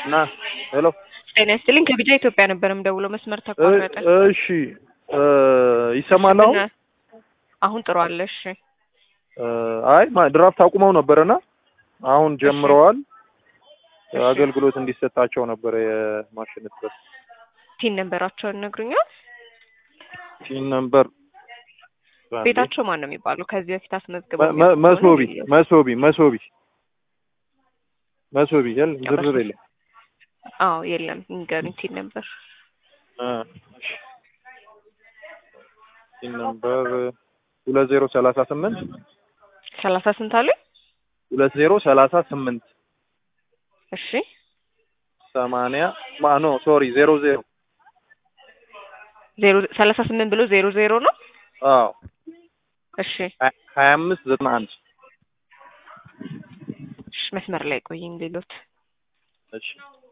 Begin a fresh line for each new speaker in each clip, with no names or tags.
ና ሄሎ
ጤና ይስጥልኝ ከቢጃ ኢትዮጵያ ነበር የምደውለው መስመር ተቋረጠ
እሺ ይሰማል አሁን
አሁን ጥሩ አለ እሺ
አይ ማ- ድራፍት አቁመው ነበረና አሁን ጀምረዋል አገልግሎት እንዲሰጣቸው ነበረ የማሽን እጥረት
ቲን ነበራቸውን ነግሩኛል
ቲን ነምበር
ቤታቸው ማን ነው የሚባለው ከዚህ በፊት አስመዝግበው
መ- መ- መሶቢ መሶቢ መሶቢ መሶቢ የለም ዝርዝር የለም
አዎ የለም ይንገሩኝ ቲን ነበር
እ እሺ። ቲን ነምበር ሁለት ዜሮ ሰላሳ ስምንት
ሰላሳ ስንት አለ
ሁለት ዜሮ ሰላሳ ስምንት
እሺ
ሰማንያ ማ ኖ ሶሪ ዜሮ ዜሮ
ዜሮ ሰላሳ ስምንት ብሎ ዜሮ ዜሮ ነው
አዎ
እሺ
ሀ- ሀያ አምስት ዘጠና አንድ
እሺ መስመር ላይ ቆይኝ ሌሎት
እሺ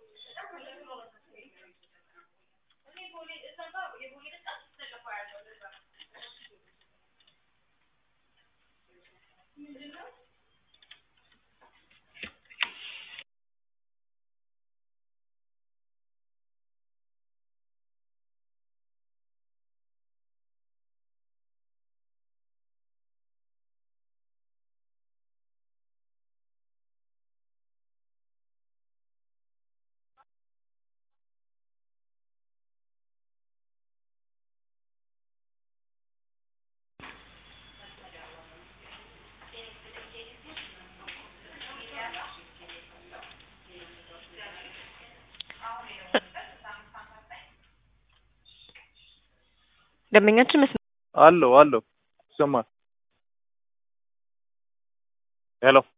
ደንበኛችን መስመር
አለው አለው ይሰማል ሄሎ